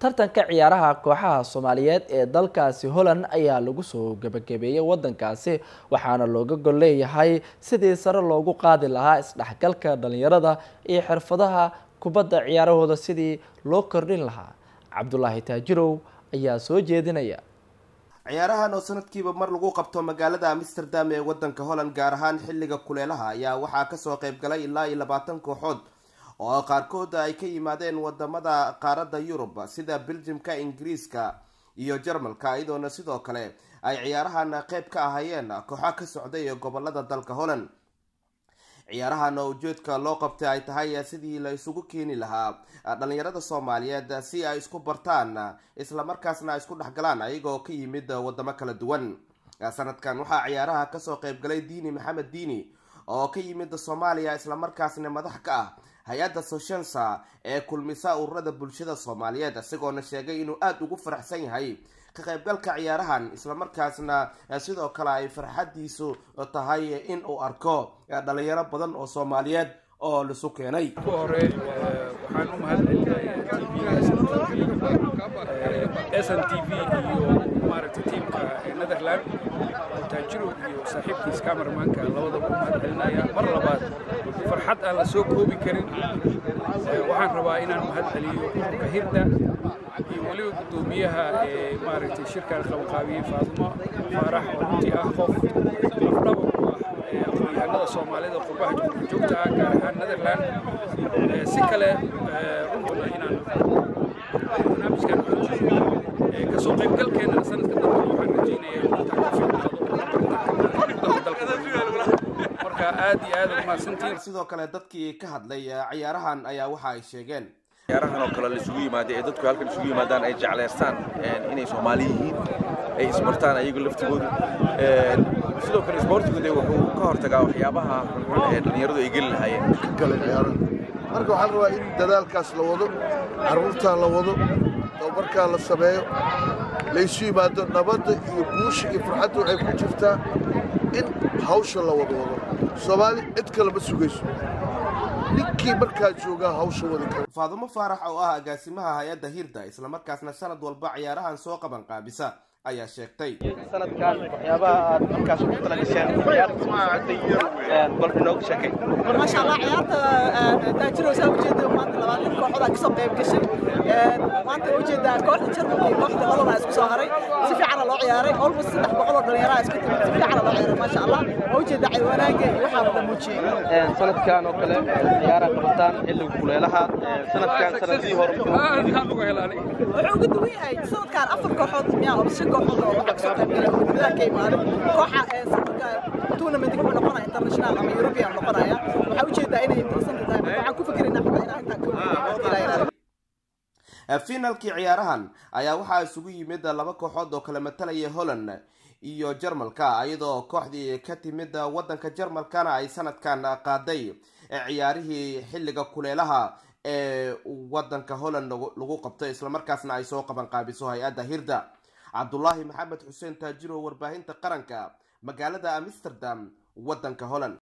tartanka ciyaaraha kooxaha soomaaliyeed ee dalkaasi holland ayaa lagu soo gebagabeeyey wadankaasi waxaana looga gol leeyahay sidii sare loogu qaadi lahaa isdhexgalka dhalinyarada iyo xirfadaha kubadda ciyaarahooda sidii loo kordhin lahaa cabdulaahi taajirow ayaa soo jeedinaya ciyaarahan oo sanadkiiba mar lagu qabto magaalada amsterdam ee wadanka holland gaar ahaan xilliga kuleelaha ayaa waxaa kasoo qayb galay ilaa iyo labaatan kooxood oo qaarkood ay ka yimaadeen wadamada qaaradda yurub sida beljimka ingiriiska iyo jarmalka iyadoona sidoo kale ay ciyaarahan qeyb ka ahaayeen kooxa ka socday ee gobolada dalka holland ciyaarahan oo ujeedka loo qabtay ay tahay sidii la isugu keeni lahaa dhalinyarada soomaaliyeed si ay isku bartaan islamarkaasna ay isku dhexgalaan ayagoo ka yimid wadamo kala duwan sanadkan waxaa ciyaaraha kasoo qeyb galay diini maxamed diini oo ka yimid soomaaliya islamarkaasna madax ka ah hay-adda soshensa ee kulmisa ururada bulshada soomaaliyeed isagoona sheegay inuu aada ugu faraxsan yahay ka qaybgalka ciyaarahan islamarkaasna sidoo kale ay farxadiisu tahay in uu arko dhalinyaro badan oo soomaaliyeed oo lisu keenay hore waxaan u mahadcelinayaa s n t v iyo maaragtay tiimka netherland oo taajiro iyo saaxiibkiis camermanka labadaba u mahadcelinaya mar labaad farxad aan la soo koobi karin waxaan rabaa inaan mahadceliyo ururka hirda iyo weliba guddoomiyaha ee maaragtay shirkan qabanqaabiyey faadimo faarax oo runtii ah qof afdhabar u ah aqoon-yahanada soomaalida qurbaha joogta ah gaar ahaan netherland si kale runtuna inaan barnaamijkan xoojiyo kasoo qaybgalkeennana sanadka dambe waxaan rajeynaya intaan ka fiicnaado marka aad iyo aad umahadsantiin sidoo kale dadkii ka hadlay ciyaarahan ayaa waxa ay sheegeen ciyaarahan oo kale laisugu yimaada ee dadku halkan isugu yimaadaan ay jecleystaan inay soomaali yihiin ay isbartaan ayagu laftigoodu sidoo kale isboortigu dee wuxuu ka hortagaa waxyaabaha xunxun ee dhallinyaradu ay geli lahaayeen kale ciyaaraha marka waxaa la rabaa in dadaalkaas la wado carruurtaa la wado tababarkaa la sameeyo laysu yimaado nabadda iyo guusha iyo farxadda waxay ku jirtaa in hawsha la wado wado soomaali cid kale ma sugayso ninkii markaa joogaa hawsha wadi kara faadumo faarax oo ah agaasimaha hay-adda hirda islamarkaasna sanad walba ciyaarahan soo qaban qaabisa ayaa sheegtay sanadkan waxyaabaha aad markaas ugu tala gasheen ciyaarta bal inooga sheekay maasha allah ciyaarta taajiro saa ujeeda maanta labaatan kooxood aa kasoo qayb gashay maanta waa ujeedaa kooxda jarmalka iyo kooxda holland aa isku soo haray si fiicana loo ciyaaray almost saddex boqol oo dhalinyaro aa isku timid si fiicana loo ciyaaray maasha allah waa ujeedaa ciwaanaanka iyo waxaa la muujiyey sanadkan oo kale ciyaaraha qabataan xilliga kuleelaha sanadkan sanadkii hore wuxuu uga duwan yahay sanadkan afar kooxood miyaa oo shan kooxood oo waxaa kasoo qayb galay oo dibadaha ka imaaday kooxa sanadka tournament wuxuu noqonaya international ama european noqonaya waxaa ujeedaa inay interesant tahay marka waxaan ku fikiraynaa xataa inaan intaan ka finalkii ciyaarahan ayaa waxaa isugu yimid laba kooxood oo kala matalaya holland iyo jarmalka iyadoo kooxdii ka timid wadanka jarmalkana ay sanadkan qaaday ciyaarihii xilliga kuleelaha ee wadanka holland lagu qabto islamarkaasna ay soo qaban qaabiso hay-adda hirda cabdulaahi maxamed xuseen taajiro warbaahinta qaranka magaalada amsterdam wadanka holland